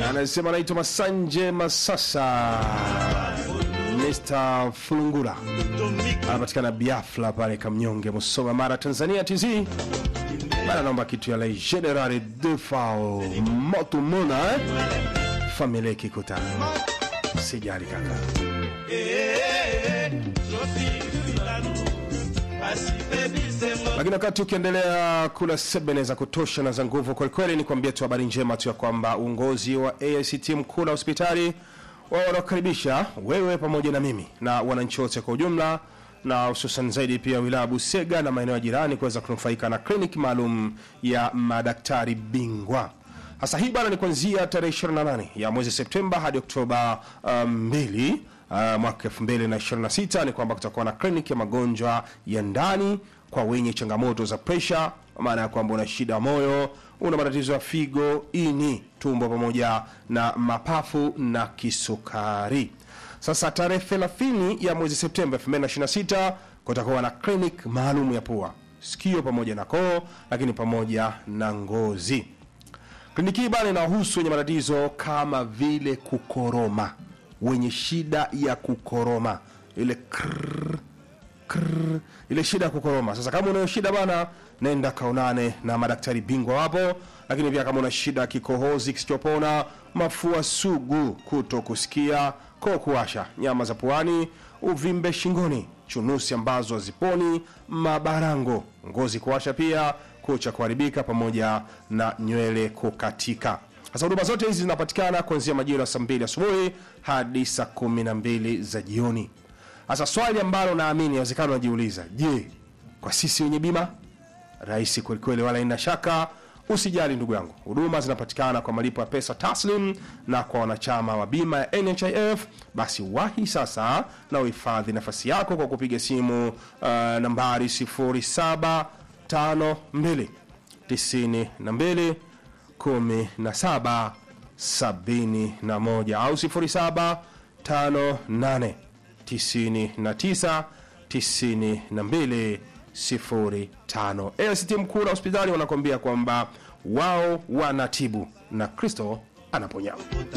anasema anaitwa Masanje Masasa Mr. Fulungura anapatikana Biafra pale Kamnyonge, Musoma, Mara, Tanzania. TZ bana, naomba kitu ya la General Defao moto mona eh? familia kikuta sijali kaka lakini wakati ukiendelea kula sebene za kutosha na za nguvu kwelikweli, ni kuambia tu habari njema tu ya kwamba uongozi wa AICT mkuu na hospitali wao wanakukaribisha wewe pamoja na mimi na wananchi wote kwa ujumla na hususan zaidi pia wilaya Busega na maeneo ya jirani kuweza kunufaika na kliniki maalum ya madaktari bingwa. Hasa hii bana ni kuanzia tarehe 28 ya mwezi Septemba hadi Oktoba 2 uh, mwaka 2026 ni kwamba kutakuwa na kliniki ya magonjwa ya ndani kwa wenye changamoto za presha, maana ya kwamba una shida ya moyo, una matatizo ya figo, ini, tumbo pamoja na mapafu na kisukari. Sasa tarehe 30 ya mwezi Septemba 2026 kutakuwa na clinic maalum ya pua, sikio pamoja na koo, lakini pamoja na ngozi. Kliniki hii bana inawahusu wenye matatizo kama vile kukoroma, wenye shida ya kukoroma, ile krrr, krrr, ile shida ya kukoroma. Sasa kama unayo shida bana, nenda kaonane na madaktari bingwa wapo. Lakini pia kama una shida ya kikohozi kisichopona, mafua sugu, kuto kusikia, koo kuwasha, nyama za puani, uvimbe shingoni, chunusi ambazo haziponi, mabarango, ngozi kuwasha pia kucha kuharibika pamoja na nywele kukatika. Sasa huduma zote hizi zinapatikana kuanzia majira ya saa mbili asubuhi hadi saa kumi na mbili za jioni. Sasa swali ambalo naamini inawezekana unajiuliza, je, kwa sisi wenye bima? Rahisi kwelikweli, wala ina shaka. Usijali ndugu yangu, huduma zinapatikana kwa malipo ya pesa taslim, na kwa wanachama wa bima ya NHIF basi wahi sasa na uhifadhi nafasi yako kwa kupiga simu uh, nambari 07 tano mbili tisini na mbili kumi na saba sabini na moja au sifuri saba tano nane tisini na tisa tisini na mbili sifuri tano. AICT mkuu na hospitali wanakuambia kwamba wao wanatibu na Kristo anaponya.